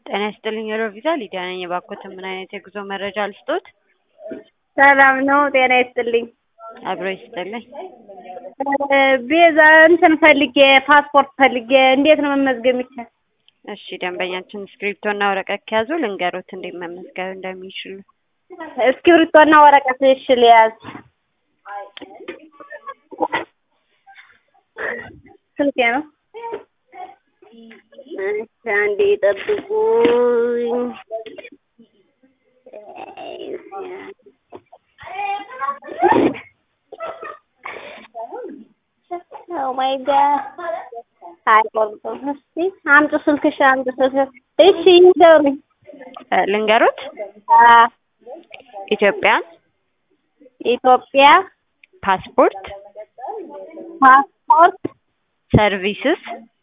ጤና ይስጥልኝ ሮቪዛ ሊዲያ ነኝ። የባኮትን ምን አይነት የጉዞ መረጃ ልስጦት? ሰላም ነው። ጤና ይስጥልኝ። አብሮ ይስጥልኝ። ቤዛ እንትን ፈልጌ ፓስፖርት ፈልጌ እንዴት ነው መመዝገብ የሚቻል? እሺ ደንበኛችን እስክሪፕቶና ወረቀት ከያዙ ልንገሮት እንዴት መመዝገብ እንደሚችሉ። እስክሪብቶና ወረቀት እሺ ልያዝ። ስልኬ ነው። እሺ አንዴ ጠብቁኝ። ኦ ማይ ጋድ አይቆርጥም። እስቲ አምጡ ስልክሽ፣ አምጡ ስልክሽ። እሺ ይንገሩኝ። እ ልንገሮት አ ኢትዮጵያ ኢትዮጵያ ፓስፖርት ፓስፖርት ሰርቪስስ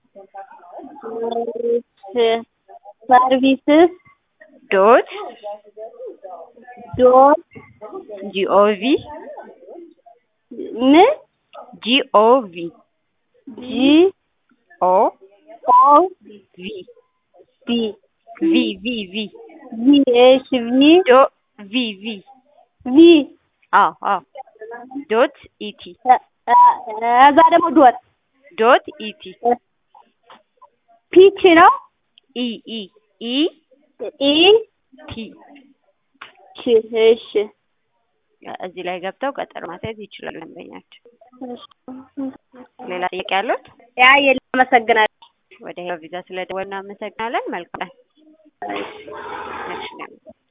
ሰርቪስስ ዶት ዶት ጂኦቪ ምን ጂኦቪ ጂ ኦ ኦ ቪ ቢ ቪ ቪ ቪ ቪ እሺ ቪ ዶ ቪ ቪ ቪ አዎ አዎ ዶት ኢቲ እዛ ደግሞ ዶት ዶት ኢቲ ፒች ነው ኢ ኢ ኢ ኢ ቲ ቺ እሺ እዚህ ላይ ገብተው ቀጠሮ ማስያዝ ይችላል ደንበኛቸው። ሌላ ጥያቄ ያሉት? ያ የለም። አመሰግናለሁ። ወደ ሄሎ ቪዛ ስለደወልን እናመሰግናለን። መልካም ቀን። እሺ